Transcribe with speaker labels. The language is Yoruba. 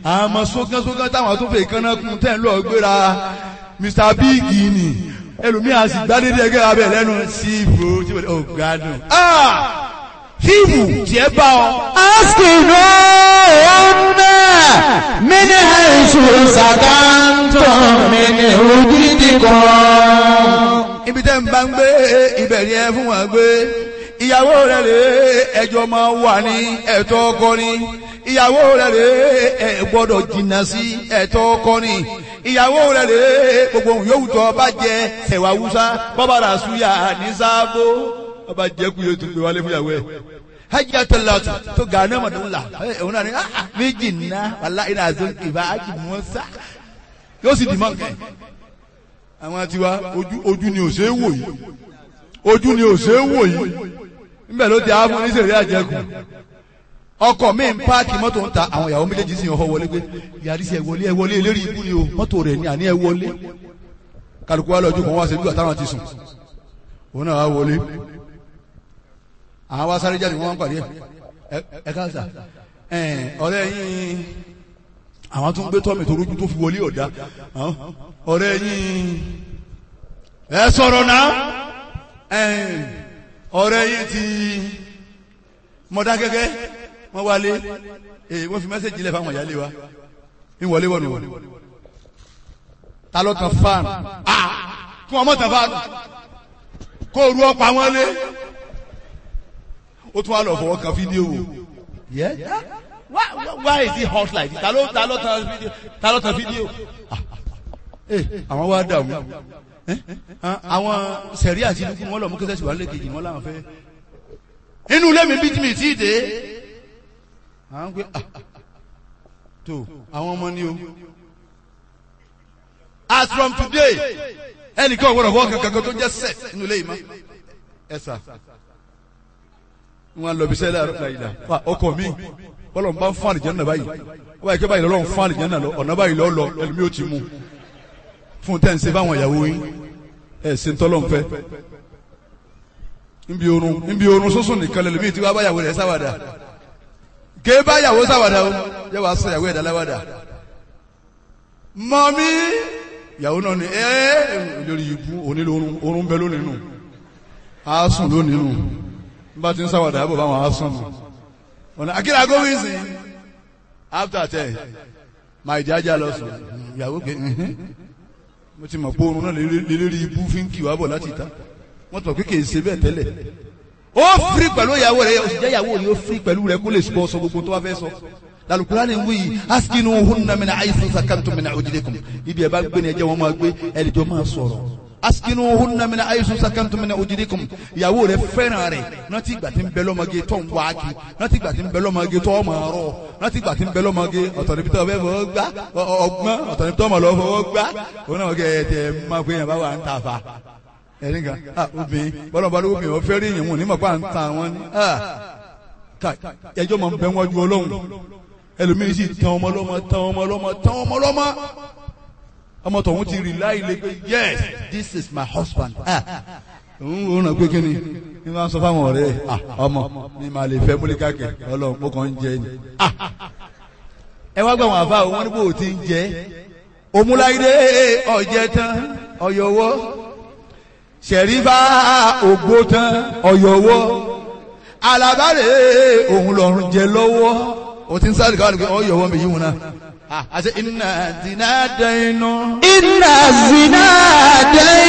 Speaker 1: àmọ́ sókànsókàn táwọn tó fẹ́ kánná kún tẹ́ ń lọ gbéra Mr Big ni ẹlòmíà sì gbádédé ẹgbẹ́ abẹ lẹ́nu sífù tí wọ́n ò gbádùn. fíìmù tiẹ̀ bá ọ.
Speaker 2: askinu ọ̀nà mini haisu sakantum mini ojidikun.
Speaker 1: ibi tẹ́ ń bá ń gbé ibẹ̀ ni ẹ fún wọn gbé ìyàwó rẹ̀ rè ẹjọ́ máa wà ní ẹ̀tọ́ ọkọ ni ìyàwó rẹ̀ rè ẹ gbọ́dọ̀ jìnnà sí ẹ̀tọ́ ọkọ ni ìyàwó rẹ̀ rè gbogbo ohun yòówù tó bá jẹ ẹ̀wà wúsá bọ́bá rà súyà ní sáàbò ọba jẹ́ kú yóò tún gbé wálé fún ìyàwó ẹ̀ hajj atalatu to gane ma dun la òun náà ni méjì ná wàlá iná àzọ ìbá hajj mọ́sá yóò sì dì mọ́ nkẹ́ àwọn tiwa ojú ojú ni ò ṣe é wò yìí ojú ni ò ṣe é wò yìí níbẹ̀ ló ti àwọn oníṣèlú àjẹkù ọkọ̀ mi ń páàkì mọ́tò ń ta àwọn ìyàwó méjèèjì sì ń họ wọlé pé yàrá sí ẹ wọlé ẹ wọlé eléré ibú ni o mọ́tò rẹ̀ ní àní ẹ wọlé kálukú wa lọ́jọ́ kan wá ṣe bí àtàwọn ti sùn òun náà wá wọlé àwọn wá sáré jáde wọ́n wá ń pàdé ẹ ẹ káàsà ẹ ọ̀rẹ́ yín àwọn tó ń gbé tọ́mì tó rújú tó fi wọlé ọ̀dá ọ̀rẹ́ yín ẹ sọ̀rọ̀ náà ọ̀rẹ́ yín ti mọ̀dákẹ́kẹ́ wọ́n wálé èyí wọ́n fi mẹ́sẹ̀jì lẹ̀ fáwọn ìyáálé wa ń wọlé wọ̀nù wọ̀nù ta ló tan fáànù kí wọ́n mọ̀ tan fáànù kó ru ọ̀pá wọn lé ó tún wá lọ fọwọ́ kan fídíò wò yẹ why why is it hot like this ta ló ta ló tan fídíò ta ló tan fídíò àwọn wá dààmú àwọn sẹ̀rí àti inú kún wọn lọ mú kẹsẹ̀ síwájú lẹ́kejì wọn làwọn fẹ́. inú ilé mi bí tí mi tí ì dé. àwọn pé tó àwọn ọmọ ni o. as from today ẹnìkan ọ̀gbọ́dọ̀ fọwọ́ kankan tó jẹ́ set inú ilé yìí mọ́. ẹ sà wọn lọ bí sẹ́lẹ̀ àrùn ìlà ọkọ mi bọ́lọ̀ ń bá ń fún àlìjẹ́ náà báyìí wọ́n yẹ kí báyìí lọ́lọ́ ń fún àlìjẹ́ náà lọ ọ̀nà báyìí lọ́ lọ ẹlòmí ò ti mú fún tẹ́ ń ṣe fáwọn ìyàwó yín ẹ̀ ṣe ń tọ́lọ́ ń fẹ́ nbí orun nbí orun sọ́sùn nìkan lẹ́lòmí tí wọ́n bá yàwó rẹ̀ sáwàdà ké bá yàwó sáwàdà o yẹ wàá sọ yàwó ẹ̀dá láwàdà mọ́mí yàwó náà ni ẹ́ lórí ibú onílò orun bẹ lónìí nù á sùn lónìí nù bá ti ń sáwàdà yàbọ̀ báwọn á sùn nù ọ̀nà akíra gómìnsì after ten máa ìjájà lọ sùn ìyàwó pé mo ti mọ̀ pé oorun náà lélẹ́rí ibú fi ń kì wá bọ̀ láti ta wọ́n tọ̀ pé kì í ṣe bẹ́ẹ̀ tẹ́lẹ̀ ó firi pẹ̀lú ìyàwó rẹ̀ ó sì jẹ́ ìyàwó rẹ̀ ó firi pẹ̀lú rẹ̀ kó lè sọ sọ gbogbo tó wá fẹ́ sọ lalukura ni wuyi askinu hunna mina ayisu sakantu mina ojidekum ibi ẹ bá gbé ni ẹ jẹ́ wọn máa gbé ẹnìjọ máa sọ̀rọ̀ askinu hunna mina ayisu sakantu mina ojidekum ìyàwó rẹ̀ fẹ́ràn rẹ̀ rántí ìgbà tí ń bẹ lọ́mọge tó ń wá kí rántí ìgbà tí ń bẹ lọ́mọge tó ọmọ rọ rántí ìgbà tí ń bẹ lọ́mọge ọ̀tọ̀ níbi tó ọbẹ̀ fọwọ́ gbá ọgbọ́n ọ̀tọ̀ níbi tó ọmọ lọ fọwọ́ gbá òun náà kẹ́ ẹ tẹ máa pé yẹn bá wà ń ta fa ẹni kan ah obìnrin bọ́lá bá lóko obìnrin ọ̀fẹ́ rí ìyẹn wọn ní mọ̀ pa ń ta wọn ni ah ká ẹjọ́ mọ̀ ń bẹ wọ́n ju ọlọ́run ẹlòmíín sì tán ọmọ lọ́mọ tán ọmọ lọ́mọ tán ọmọ lọ́mọ ọmọ tọ̀hún ti rí láì lè pé yes this is my husband ah òun ò ràn pé kíni ní wọ́n sọ fáwọn ọ̀rẹ́ ah ọmọ mi máa lè fẹ́ múlíkàkẹ́ ọlọ́run mo kàn ń jẹ ni ah ẹ wá gbà wọn àfa wọn ní bò ó ti ń jẹ òmùláyé ọ̀jẹ̀ tán ọ̀yọ̀wọ́ sẹ̀rífà ògbó tán ọ̀yọ̀wọ́ alábàárẹ̀ òun lọ́rùn jẹ lọ́wọ́ o ti ń sáré káwọn nìkan ọ̀yọ̀wọ́ mi yí wọn náà àti iná zina dẹ́nu.
Speaker 2: iná zina